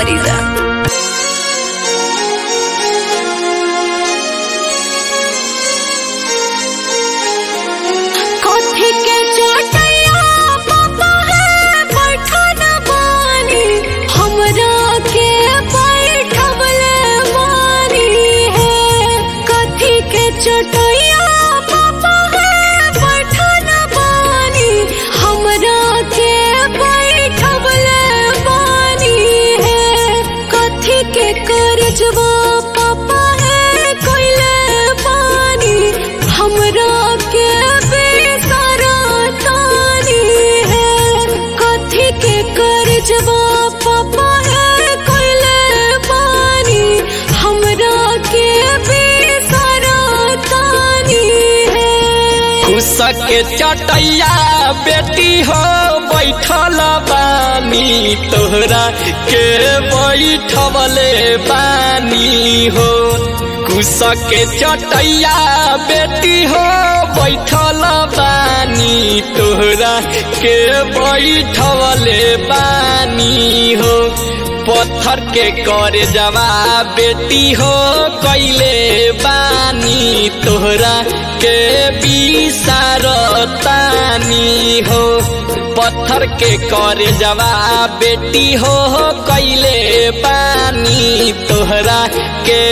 Marisa. कथी के चोटैया पापा है बैठन बानी हमरा के बैठवले मारी है कथी के चोटैया पापा है बैठन बानी हमरा के बैठवले बानी है कथी के करजवा पापा है कोइले बानी हमरा के बेसरा तानी है कथी के करजवा पापा है कोइले बानी हमरा के बेसरा तानी है कुसक के चटैया बेटी हो बैठल बानी तोहरा के बैठवले बानी हो कुसक के चटैया बेटी हो बैठल बानी तोहरा के बैठवले बानी हो पत्थर के कर जवा बेटी हो कैले बानी तोहरा के तानी हो पत्थर के कर जवा बेटी हो कैले बानी तोहरा के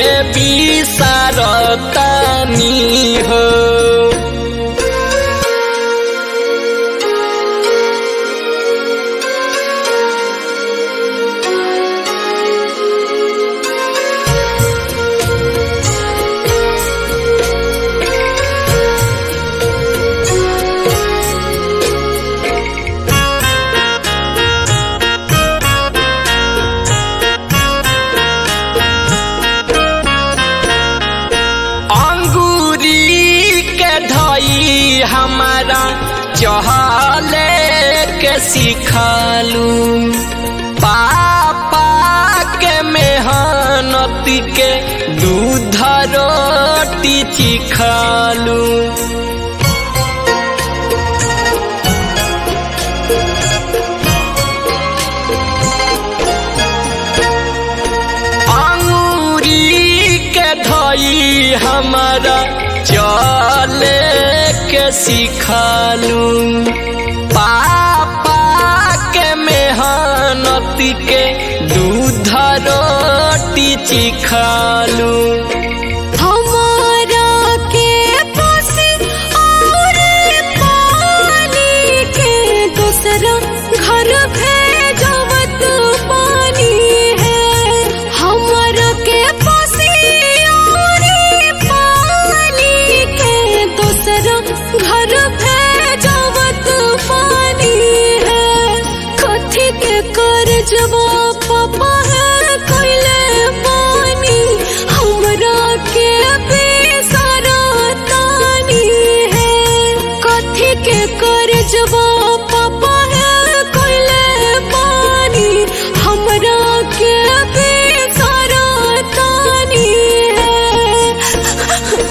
तानी हो अंगूरी के धई हमारा चहले के सिखालू पापा के मेहनत के दूध रोटी चिखालू अंगूरी के धई हमारा चले के सिखालू पापा के मेहनत के दूध रोटी चिखालू हमारा के पासे और पानी के दूसरा घर भेजवत पानी है हमारा के पासे और पानी के दूसरा घर भेजवत पानी है कथी के करजवा पापा है कोइले पानी हमरा के बेसरा तानी है कथी के करजवा पापा है कोइले पानी हमरा के बेसरा तानी है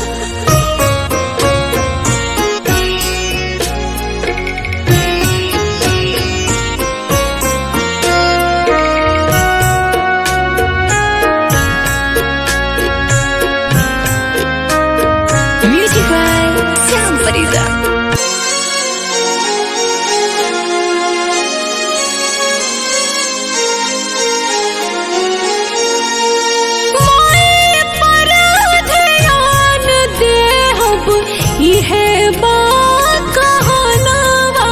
Music by Sam Marisa. मोए पर ध्यान देहब इहे बा कहनवा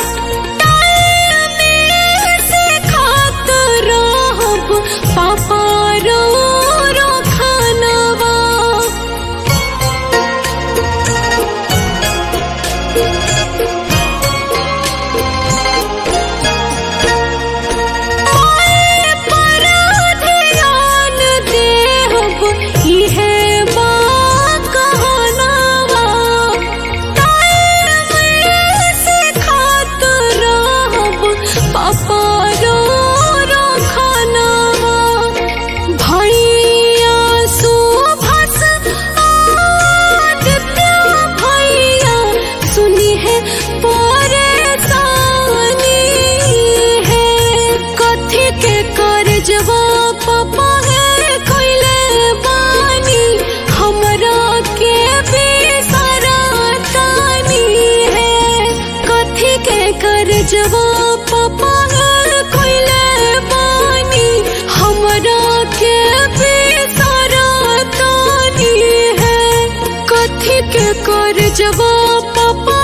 टाइम से खात रहब पापा रो रो खानवा मोए पर ध्यान देहब इहे बा कहनवा टाइम से खात रहब पापा रो रो खानवा भैया सुभस आदित्य भैया सुनी है परेशानी है कथी के करजवा पापा है कोइले बानी हमरा के बेसरा तानी है कथी के कर जवा पापा है कोइले बानी हमरा के बेसरा तानी है कथी के कर जवा पापा